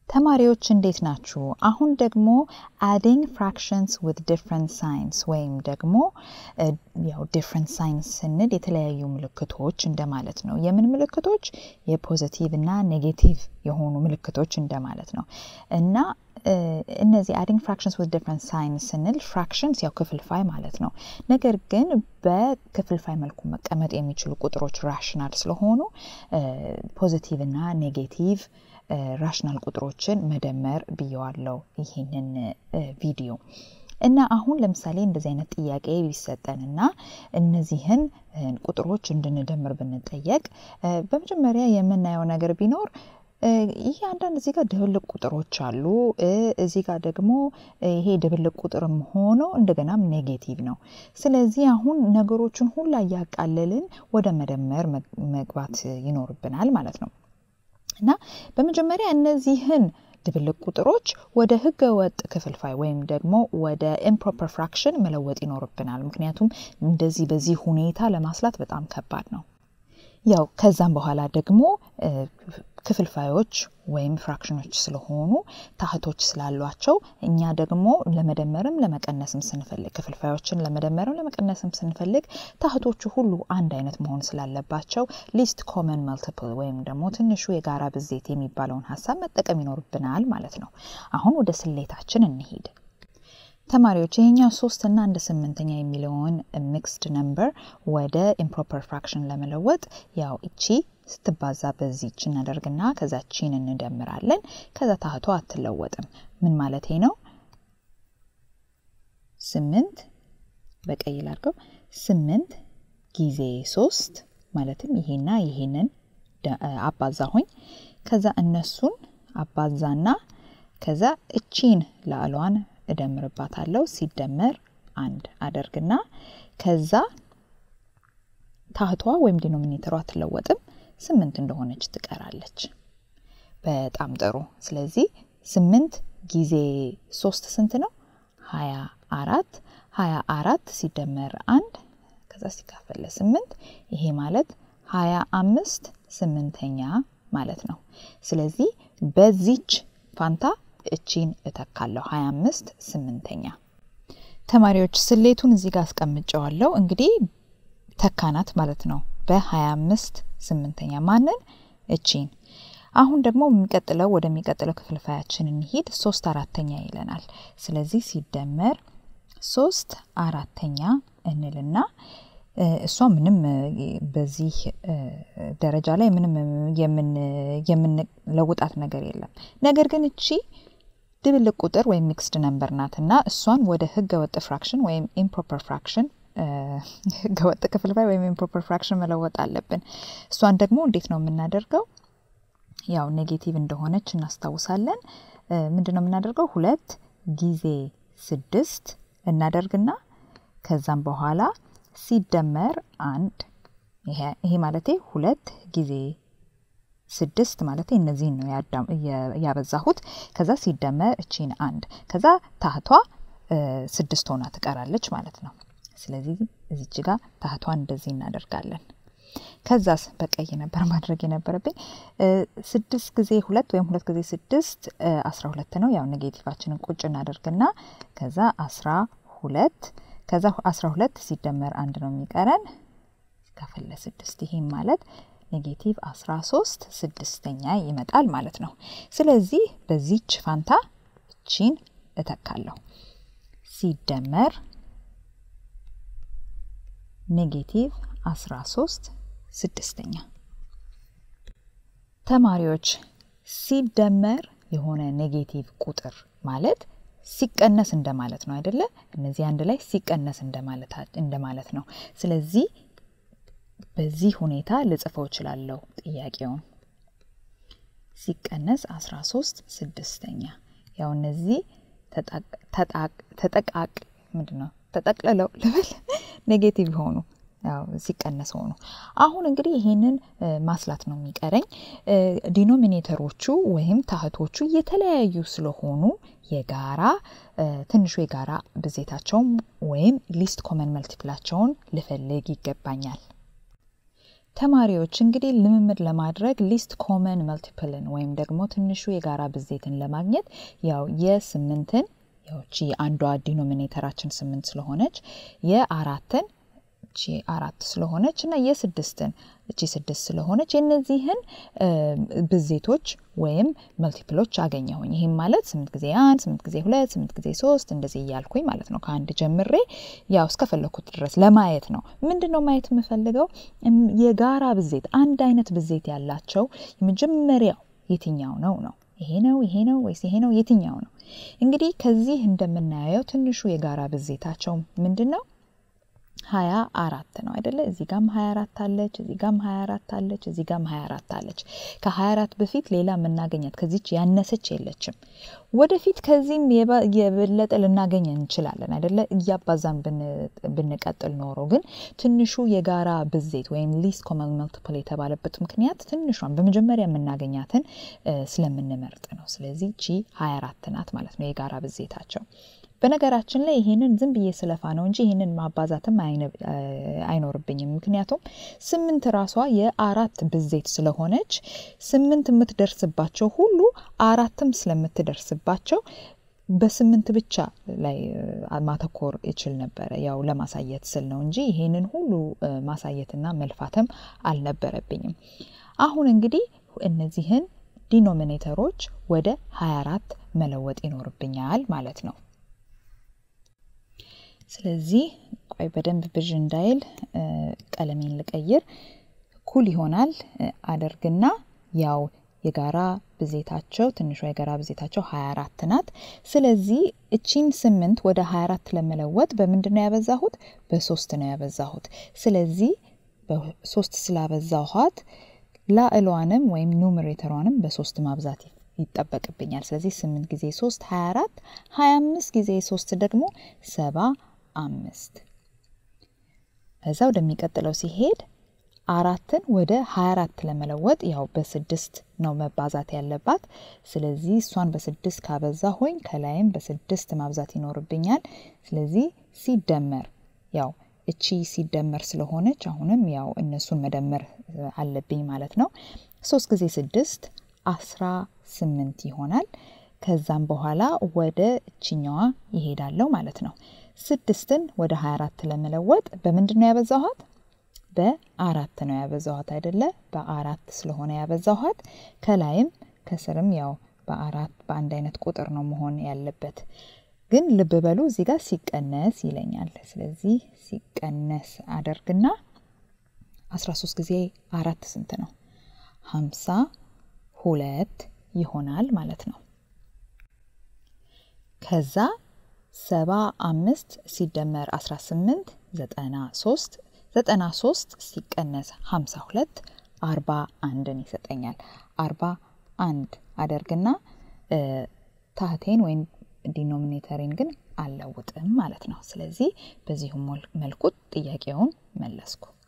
ተማሪዎች እንዴት ናችሁ? አሁን ደግሞ አዲንግ ፍራክሽንስ ዊዝ ዲፍረንት ሳይንስ ወይም ደግሞ ያው ዲፍረንት ሳይንስ ስንል የተለያዩ ምልክቶች እንደማለት ነው። የምን ምልክቶች? የፖዘቲቭ እና ኔጌቲቭ የሆኑ ምልክቶች እንደማለት ነው እና እነዚህ አዲንግ ፍራክሽንስ ዊዝ ዲፍረንት ሳይንስ ስንል ፍራክሽንስ ያው ክፍልፋይ ማለት ነው። ነገር ግን በክፍልፋይ መልኩ መቀመጥ የሚችሉ ቁጥሮች ራሽናል ስለሆኑ ፖዚቲቭ እና ኔጌቲቭ ራሽናል ቁጥሮችን መደመር ብየዋለው ይህንን ቪዲዮ እና አሁን ለምሳሌ እንደዚህ አይነት ጥያቄ ቢሰጠንና እነዚህን ቁጥሮች እንድንደምር ብንጠየቅ በመጀመሪያ የምናየው ነገር ቢኖር ይሄ አንዳንድ እዚህ ጋር ድብልቅ ቁጥሮች አሉ። እዚህ ጋር ደግሞ ይሄ ድብልቅ ቁጥርም ሆኖ እንደገናም ኔጌቲቭ ነው። ስለዚህ አሁን ነገሮችን ሁላ እያቃለልን ወደ መደመር መግባት ይኖርብናል ማለት ነው እና በመጀመሪያ እነዚህን ድብልቅ ቁጥሮች ወደ ህገ ወጥ ክፍልፋይ ወይም ደግሞ ወደ ኢምፕሮፐር ፍራክሽን መለወጥ ይኖርብናል። ምክንያቱም እንደዚህ በዚህ ሁኔታ ለማስላት በጣም ከባድ ነው። ያው ከዛም በኋላ ደግሞ ክፍልፋዮች ወይም ፍራክሽኖች ስለሆኑ ታህቶች ስላሏቸው እኛ ደግሞ ለመደመርም ለመቀነስም ስንፈልግ ክፍልፋዮችን ለመደመርም ለመቀነስም ስንፈልግ ታህቶቹ ሁሉ አንድ አይነት መሆን ስላለባቸው ሊስት ኮመን መልቲፕል ወይም ደግሞ ትንሹ የጋራ ብዜት የሚባለውን ሀሳብ መጠቀም ይኖርብናል ማለት ነው። አሁን ወደ ስሌታችን እንሂድ። ተማሪዎች ይሄኛው ሶስት እና አንድ ስምንተኛ የሚለውን ሚክስድ ነምበር ወደ ኢምፕሮፐር ፍራክሽን ለመለወጥ ያው እቺ ስትባዛ በዚች እናደርግና ከዛ ቺን እንደምራለን። ከዛ ታህቷ አትለወጥም። ምን ማለት ነው? ስምንት በቀይ ላድርገው። ስምንት ጊዜ ሶስት ማለትም ይሄና ይሄንን አባዛሁኝ። ከዛ እነሱን አባዛና ከዛ እቺን ላዕሏን እደምርባታለሁ ሲደመር አንድ አደርግና ከዛ ታህቷ ወይም ዲኖሚኔተሯ አትለወጥም ስምንት እንደሆነች ትቀራለች። በጣም ጥሩ። ስለዚህ ስምንት ጊዜ ሶስት ስንት ነው? ሀያ አራት ሀያ አራት ሲደመር አንድ ከዛ ሲካፈል ለስምንት ይሄ ማለት ሀያ አምስት ስምንተኛ ማለት ነው። ስለዚህ በዚች ፋንታ እቺን እተካለሁ 25 ስምንተኛ። ተማሪዎች ስሌቱን እዚህ ጋር አስቀምጨዋለሁ። እንግዲህ ተካናት ማለት ነው በ25 ስምንተኛ ማንን? እቺን። አሁን ደግሞ የሚቀጥለው ወደሚቀጥለው ክፍልፋያችን እንሂድ። ሶስት አራተኛ ይለናል። ስለዚህ ሲደመር ሶስት አራተኛ እንልና እሷ ምንም በዚህ ደረጃ ላይ ምንም የምንለውጣት ነገር የለም። ነገር ግን እቺ ድብልቅ ቁጥር ወይም ሚክስድ ነምበር ናት እና እሷን ወደ ህገ ወጥ ፍራክሽን ወይም ኢምፕሮፐር ፍራክሽን ህገ ወጥ ክፍልፋይ ወይም ኢምፕሮፐር ፍራክሽን መለወጥ አለብን። እሷን ደግሞ እንዴት ነው የምናደርገው? ያው ኔጌቲቭ እንደሆነች እናስታውሳለን። ምንድን ነው የምናደርገው? ሁለት ጊዜ ስድስት እናደርግና ከዛም በኋላ ሲደመር አንድ ይሄ ማለቴ ሁለት ጊዜ ስድስት ማለት እነዚህን ነው ያበዛሁት። ከዛ ሲደመር እቺን አንድ ከዛ ታህቷ ስድስት ሆና ትቀራለች ማለት ነው። ስለዚህ እዚች ጋር ታህቷን እንደዚህ እናደርጋለን። ከዛስ በቀይ ነበር ማድረግ የነበረብኝ። ስድስት ጊዜ ሁለት ወይም ሁለት ጊዜ ስድስት አስራ ሁለት ነው። ያው ኔጌቲቫችንን ቁጭ እናደርግና ከዛ አስራ ሁለት ከዛ አስራ ሁለት ሲደመር አንድ ነው የሚቀረን ሲካፈል ለስድስት ይሄም ማለት ኔጌቲቭ 13 ስድስተኛ ይመጣል ማለት ነው። ስለዚህ በዚች ፋንታ እቺን እተካለሁ ሲደመር ኔጌቲቭ 13 ስድስተኛ። ተማሪዎች ሲደመር የሆነ ኔጌቲቭ ቁጥር ማለት ሲቀነስ እንደማለት ነው አይደለ? እነዚህ አንድ ላይ ሲቀነስ እንደማለት ነው። ስለዚህ በዚህ ሁኔታ ልጽፈው እችላለሁ ጥያቄውን ሲቀነስ 13 ስድስተኛ። ያው እነዚህ ተጠቃቅ ምንድን ነው ተጠቅልለው ልበል ኔጌቲቭ ሆኑ ያው ሲቀነስ ሆኑ። አሁን እንግዲህ ይሄንን ማስላት ነው የሚቀረኝ። ዲኖሚኔተሮቹ ወይም ታህቶቹ የተለያዩ ስለሆኑ የጋራ ትንሹ የጋራ ብዜታቸውን ወይም ሊስት ኮመን መልቲፕላቸውን ልፈልግ ይገባኛል። ተማሪዎች እንግዲህ ልምምድ ለማድረግ ሊስት ኮመን መልቲፕልን ወይም ደግሞ ትንሹ የጋራ ብዜትን ለማግኘት ያው የስምንትን ያውቺ አንዷ ዲኖሚኔተራችን ስምንት ስለሆነች የአራትን እቺ አራት ስለሆነች እና የስድስትን እቺ ስድስት ስለሆነች የእነዚህን ብዜቶች ወይም መልቲፕሎች አገኘሁኝ። ይህም ማለት ስምንት ጊዜ አንድ፣ ስምንት ጊዜ ሁለት፣ ስምንት ጊዜ ሶስት እንደዚህ እያልኩኝ ማለት ነው። ከአንድ ጀምሬ ያው እስከፈለኩት ድረስ ለማየት ነው። ምንድን ነው ማየት የምፈልገው? የጋራ ብዜት አንድ አይነት ብዜት ያላቸው የመጀመሪያው የትኛው ነው ነው ይሄ ነው ይሄ ነው ወይስ ይሄ ነው የትኛው ነው? እንግዲህ ከዚህ እንደምናየው ትንሹ የጋራ ብዜታቸው ምንድን ነው? ሀያ አራት ነው አይደለ? እዚህ ጋም ሀያ አራት አለች፣ እዚህ ጋም ሀያ አራት አለች፣ እዚህ ጋም ሀያ አራት አለች። ከሀያ አራት በፊት ሌላ የምናገኛት ከዚች ያነሰች የለችም። ወደፊት ከዚህም የበለጠ ልናገኝ እንችላለን አይደለ? እያባዛን ብንቀጥል ኖሮ ግን ትንሹ የጋራ ብዜት ወይም ሊስት ኮመን መልቲፕል የተባለበት ምክንያት ትንሿን በመጀመሪያ የምናገኛትን ስለምንመርጥ ነው። ስለዚህ ቺ ሀያ አራት ናት ማለት ነው የጋራ ብዜታቸው። በነገራችን ላይ ይሄንን ዝም ብዬ ስለፋ ነው እንጂ ይሄንን ማባዛትም አይኖርብኝም። ምክንያቱም ስምንት ራሷ የአራት ብዜት ስለሆነች ስምንት የምትደርስባቸው ሁሉ አራትም ስለምትደርስባቸው በስምንት ብቻ ላይ ማተኮር ይችል ነበረ። ያው ለማሳየት ስል ነው እንጂ ይሄንን ሁሉ ማሳየትና መልፋትም አልነበረብኝም። አሁን እንግዲህ እነዚህን ዲኖሚኔተሮች ወደ 24 መለወጥ ይኖርብኛል ማለት ነው። ስለዚህ ቆይ በደንብ ብዥ እንዳይል ቀለሜን ልቀይር። እኩል ይሆናል አደርግና ያው የጋራ ብዜታቸው ትንሿ የጋራ ብዜታቸው 24 ናት። ስለዚህ እቺን ስምንት ወደ 24 ለመለወጥ በምንድን ነው ያበዛሁት? በሶስት ነው ያበዛሁት። ስለዚህ በሶስት ስላበዛኋት ላዕሏንም ወይም ኑሜሬተሯንም በሶስት ማብዛት ይጠበቅብኛል። ስለዚህ ስምንት ጊዜ ሶስት 24 25 ጊዜ ሶስት ደግሞ ሰባ አምስት ከዛ ወደሚቀጥለው ሲሄድ አራትን ወደ 24 ለመለወጥ ያው በስድስት ነው መባዛት ያለባት። ስለዚህ እሷን በስድስት ካበዛ ሆኝ ከላይም በስድስት ማብዛት ይኖርብኛል። ስለዚህ ሲደመር ያው እቺ ሲደመር ስለሆነች አሁንም ያው እነሱን መደመር አለብኝ ማለት ነው። ሶስት ጊዜ ስድስት አስራ ስምንት ይሆናል። ከዛም በኋላ ወደ እችኛዋ ይሄዳለው ማለት ነው። ስድስትን ወደ 24 ለመለወጥ በምንድን ነው ያበዛኋት? በአራት ነው ያበዛኋት አይደለ? በአራት ስለሆነ ያበዛኋት ከላይም ከስርም ያው በአራት በአንድ አይነት ቁጥር ነው መሆን ያለበት። ግን ልብ በሉ እዚህ ጋር ሲቀነስ ይለኛል። ስለዚህ ሲቀነስ አደርግና 13 ጊዜ አራት ስንት ነው? ሀምሳ ሁለት ይሆናል ማለት ነው። ከዛ ሰባ አምስት ሲደመር 18 ዘጠና ሶስት ዘጠና ሶስት ሲቀነስ ሀምሳ ሁለት አርባ አንድን ይሰጠኛል። አርባ አንድ አደርግና ታህቴን ወይም ዲኖሚኔተሬን ግን አልለውጥም ማለት ነው። ስለዚህ በዚሁም መልኩ ጥያቄውን መለስኩ።